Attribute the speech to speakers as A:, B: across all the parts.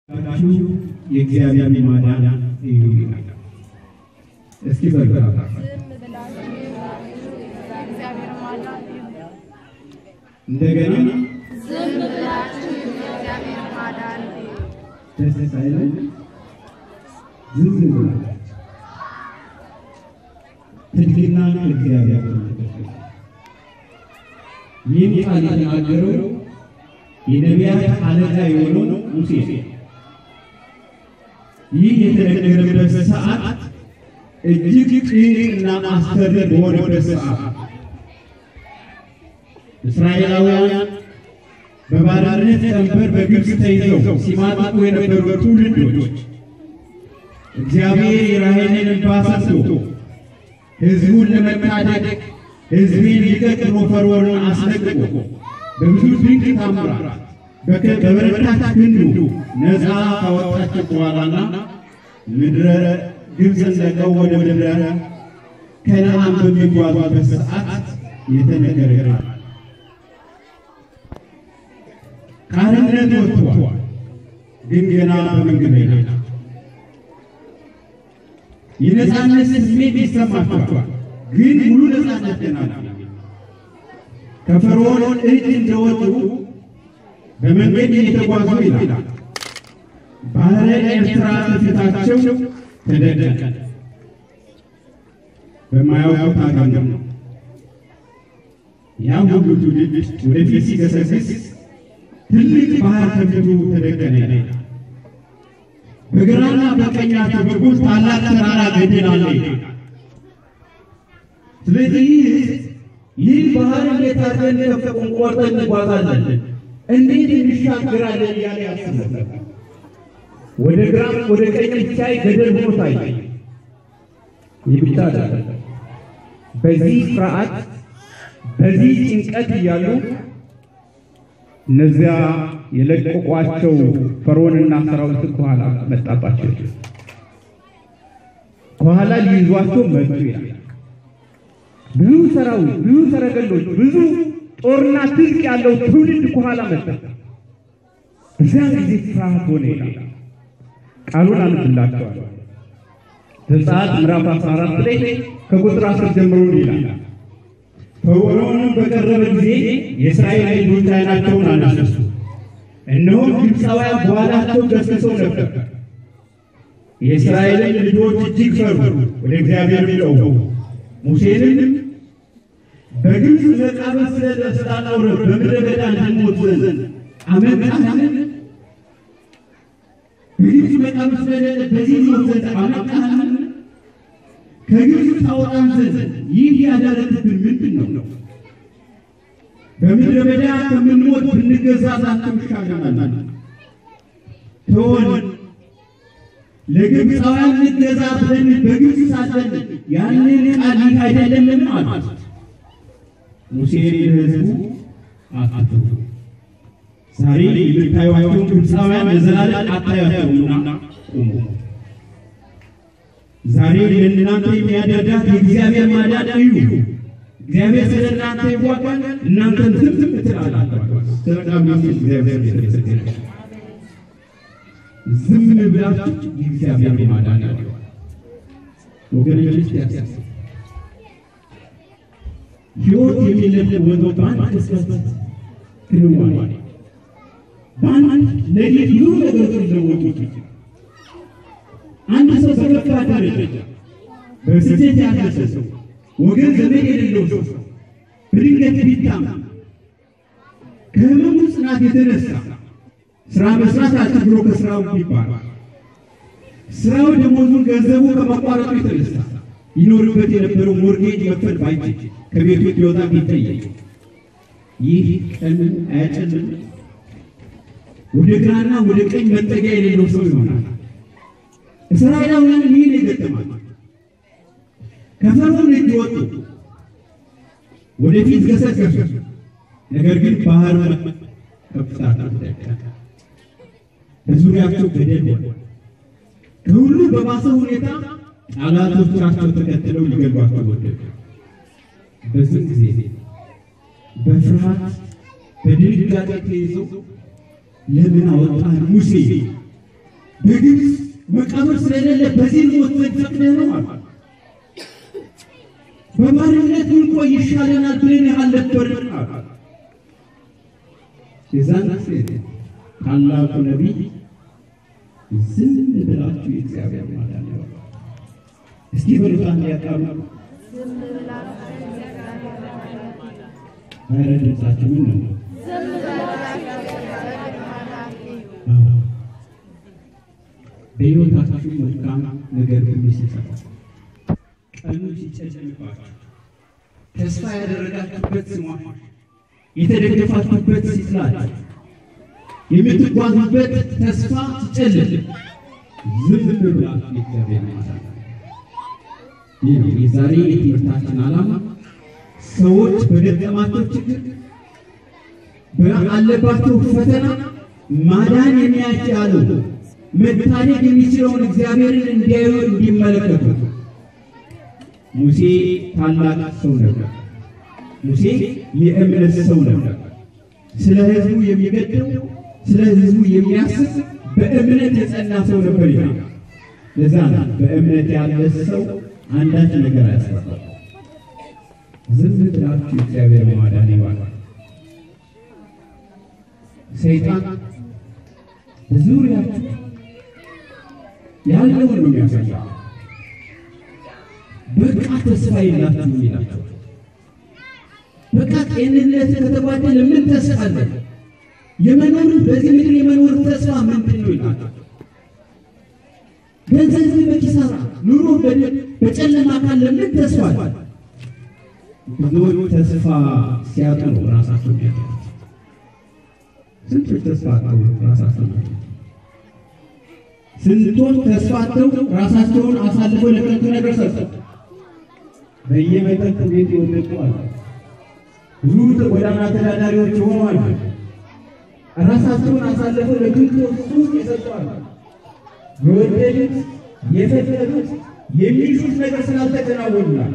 A: ችሁ የእግዚአብሔር ማዳን እዩ ይላል። እስኪ በርበራ
B: እግዚአብሔር ማዳን
A: እንደገና
B: ዝም ብላችሁ የእግዚአብሔር ማዳን
A: ደስ ሳይለን ዝም ብላችሁ ትሕትና እግዚአብሔር ተመልከቱ። ይህን ቃል የተናገረው የነቢያት አለቃ የሆነው ሙሴ ነው። ይህ የተነገረበት ሰዓት እጅግ ጭንቅና አስፈሪ በሆነበት ሰዓት እስራኤላውያን በባርነት ቀንበር በግብፅ ተይዘው ሲማቅቁ የነበሩ ትውልዶች እግዚአብሔር የራሔልን እንባ ሰምቶ ሕዝቡን ለመታደግ ሕዝቤን ልቀቅ ብሎ ፈርዖንን አስለቅቆ በብዙ ድንቅ ታምራት በከ- በበረታች ክንዱ ነፃ ካወጣቸው በኋላና ምድረ ግብፅን ለቀው ወደ ምድረ ከነዓን በሚጓዙበት ሰዓት የተነገረ ቃል ከአርነት ወጥቷል፣ ግን ገና በመንገድ ላይ ናቸው። የነፃነት ስሜት ይሰማቸዋል፣ ግን ሙሉ ነፃነት ገና ነው። ከፈርዖን እጅ እንደወጡ በመንገድ እየተጓዙ ይላል ባህረ ኤርትራ በፊታቸው ተደቀቀ። በማያውቁት አገር ነው። ያ ሁሉ ትውልድ ወደፊት ሲገሰግስ ትልቅ ባህር ከፊቱ ተደቀነ ይላል። በግራና በቀኛቸው በኩል ታላቅ ተራራ ገደል አለ ይላል።
C: ስለዚህ ይህ ባህር እንዴት አድርገን ከፍቁን ቆርጠን እንጓዛለን፣ እንዴት እንሻገራለን እያለ ያስብ ነበር። ወደ ግራም ወደ ቀኝ ሲያይ ገደል ሆኖ ታየ። ይህ ብቻ አይደለም። በዚህ ፍርሃት በዚህ ጭንቀት እያሉ እነዚያ የለቀቋቸው ፈርዖንና ሰራዊት ከኋላ መጣባቸው። ከኋላ ሊይዟቸው መጡ ይላል። ብዙ ሰራዊት፣ ብዙ ሰረገሎች፣ ብዙ ጦርና ትጥቅ ያለው ትውልድ ከኋላ መጣ። በዚያን ጊዜ ፍርሃት ሆነ ይላል። ቃሉን አንብላቸዋል። ዘጸአት ምዕራፍ 14 ላይ ከቁጥር 10 ጀምሮ ይላል
A: ፈርዖንም በቀረበ ጊዜ የእስራኤል ልጆች ዓይናቸውን አነሱ፣ እነሆ ግብፃውያን በኋላቸው ገስግሰው ነበር። የእስራኤልን ልጆች እጅግ ፈሩ፣ ወደ እግዚአብሔር ጮኹ። ሙሴንም በግብፅ መቃብር ስለ- ስላኖረን በምድረ በዳ እንድንሞት ዘንድ አመጣህን? በግብፅ መቃብር ስለሌለ በዚህ ሞት ዘንድ አመጣህን? ከግብፅ ታወጣን ዘንድ ይህ ያደረግብን ምንድን ነው? በምድረ በዳ ከምንሞት ብንገዛ ዛቸው ይሻለናል። ተወን ለግብፃውያን እንገዛ ብለን በግብፅ ሳለን ያንን ቃል ይህ አይደለምን አሉት። ሙሴ ለሕዝቡ አትፍሩ፣ ዛሬ የምታዩአቸውን ግብፃውያን ለዘላለም አታዩአቸውምና ቁሙ። ዛሬ ለእናንተ የሚያደርጋት የእግዚአብሔር ማዳን እዩ። እግዚአብሔር ስለ እናንተ ይዋጋል፣ እናንተን ዝም ዝም ትላላችሁ። ስለ ቃሉ እግዚአብሔር ይመስገን። ዝም ብላችሁ የእግዚአብሔር ማዳን እዩ። ወገኖች ያሳስ ሕይወት የሚለወጠው በአንድ ቅጽበት ክንዋኔ፣ በአንድ ሌሊት ብዙ ነገሮች ሊለወጡ ይችላል። አንድ ሰው በከፋ ደረጃ በስደት ያለ ሰው ወገን ዘመድ የሌለው ሰው በድንገት ቢታመም ከህመሙ ጽናት የተነሳ ስራ መስራት አልችል ብሎ ከስራው ቢባል ስራው ደሞዙን ገንዘቡ ከመቋረጡ የተነሳ ይኖርበት የነበረው ሞርጌጅ መክፈል ባይችል ከቤቱ ሊወጣ ቢጠየቅ ይህ ቀን አያጨልም? ወደ ግራና ወደ ቀኝ መጠጊያ የሌለው ሰው ይሆናል። እስራኤላውያን ይህን የገጠማቸው ከፈርዖን እጅ ወጡ፣ ወደፊት ገሰገሱ። ነገር ግን ባህር ከፍታ ደቀቀ፣ በዙሪያቸው ገደል ሆነ። ከሁሉ በባሰ ሁኔታ ጠላቶቻቸው ተከትለው ሊገሏቸው ወደዱ። በዚህ ጊዜ በፍርሃት በድንጋጤ ተይዘው ለምን አወጣን ሙሴ በግብፅ መቃብር ስለሌለ በዚህ ሞት ዘንድ ፈቅደህ ነው አሉ። በባርነት ብንቆይ ይሻለናል ብለን አልነበርን አሉ። የዛን ጊዜ ታላቁ ነቢይ ዝም ብላችሁ የእግዚአብሔር ማዳን ነው። እስኪ በሉት አንድ ያቃሉ
B: ዝም ብላችሁ የእግዚአብሔር ማዳን
A: ኧረ ድምፃችሁ ምን ነው?
B: ዝም ብላችሁ የእግዚአብሔር ማዳን እዩ።
A: በሕይወታችሁ መልካም ነገር ሁሉ ሲሰራ ቀኑ ሲጨልምባችሁ ተስፋ ያደረጋችሁበት ስሟ የተደገፋችሁበት ሲጥላችሁ የምትጓዙበት ተስፋ ሲጨልም ዝም ብላችሁ የእግዚአብሔር ማዳን ይህ ነው የዛሬ የትምህርታችን ዓላማ። ሰዎች በገጠማቸው ችግር በአለባቸው ፈተና ማዳን የሚያስችለው መታደግ የሚችለውን እግዚአብሔርን እንዲያዩ እንዲመለከቱ። ሙሴ ታላቅ ሰው ነበር። ሙሴ የእምነት ሰው ነበር። ስለ ሕዝቡ የሚገድም ስለ ሕዝቡ የሚያስብ በእምነት የጸና ሰው ነበር ይላል። ለዛ ነው በእምነት ያለ ሰው አንዳች ነገር አያስፈራም። ዝም ብላችሁ እግዚአብሔር ማዳን ይዋላል። ሰይጣን በዙሪያችሁ ያለውን ነው የሚያሳየው። በቃ ተስፋ የላችሁም ይላቸው። በቃ ጤንነት ከተጓደለ ምን ተስፋ አለ? የመኖር በዚህ ምድር የመኖር ተስፋ ምንድን ነው ይላቸው። ገንዘብ በኪሳራ ኑሮ በጨለማ ካለ ምን ተስፋ አለ? ብዙዎች ተስፋ ሲያጡ ነው ራሳቸው የሚያጠፉት። ስንቶች ተስፋ አጥተው ራሳቸው ናቸው። ስንቶች ተስፋ አጥተው ራሳቸውን አሳልፈው ለከንቱ ነገር ሰጥተው በየመጠጥ ቤት የወደቁ አሉ። ብዙ ጎዳና ተዳዳሪዎች የሆኑ አሉ። ራሳቸውን አሳልፈው ለከንቱ ሱስ የሰጡ አሉ። የወደዱት የፈለጉት የሚሹት ነገር ስላልተከናወኑላል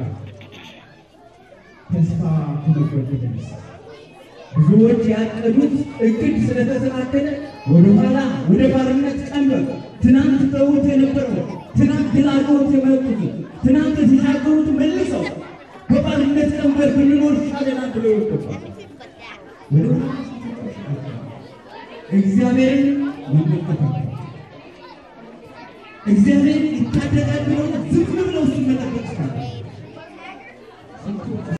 A: ተስፋ ከመቁረጥ የተነሳ ብዙዎች ያቀዱት እቅድ ስለተሰናከለ ወደኋላ ወደ ባርነት ቀንበር ትናንት ተውት የነበረው ትናንት ድል አድርገውት የመጡት ትናንት ሲሻገሩት መልሰው በባርነት ቀንበር ብንኖር ይሻለናል ብለው ይወጥቷል። እግዚአብሔርን መመልከት እግዚአብሔር ይታደጋል ብለው ዝም ብለው ሲመለከት ይችላል።